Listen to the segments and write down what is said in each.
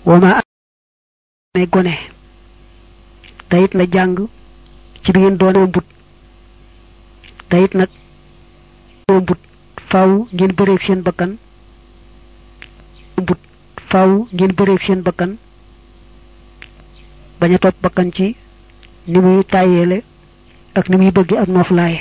wama ne gone tayit na jàng ci bi ngeen doone mbut tayit nag mbut faaw ngeen bëreeg seen bakkan mbut faaw ngeen bëreeg seen bakkan bañ a topp bakkan ci ni muy tàyyeele ak ni muy bëgg ak nooflaaye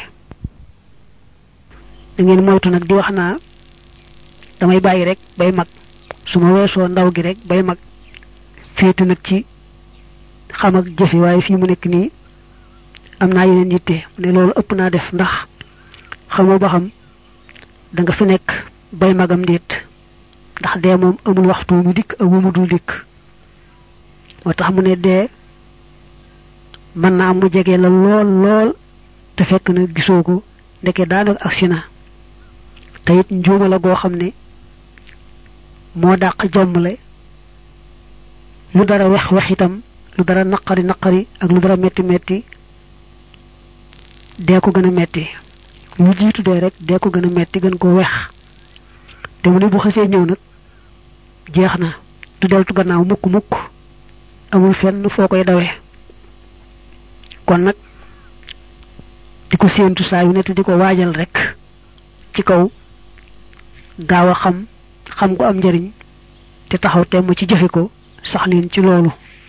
da ngeen moytu nag di wax naa damay bàyyi rek bay mag su ma weesoo ndaw gi rek bay mag féete nag ci xam ak jëfe waaye fii mu nekk nii am naa yeneen yitte ne loolu ëpp naa def ndax xamoo ba xam da nga fi nekk bay magam déet ndax dee moom amul waxtu mu dikk ak wu mu dul dikk moo tax mu ne dee mën naa mu jege la lool lool te fekk na gisoo ko ndeke daanaka agsi na te it njuuma la goo xam ne moo dàq jommale lu dara wex wex itam lu dara naqari naqari ak lu dara metti metti dee ko gën a metti lu jiitu dee rek dee ko gën a metti gën ko wex te mu ne bu xasee ñëw nag jeex na du deltu gannaaw mukk mukk amul fenn foo koy dawee kon nag di ko séentu saa yu ne te di ko waajal rek ci kaw gaaw a xam xam ko am njariñ te taxaw temm ci jëfe ko sax leen ci loolu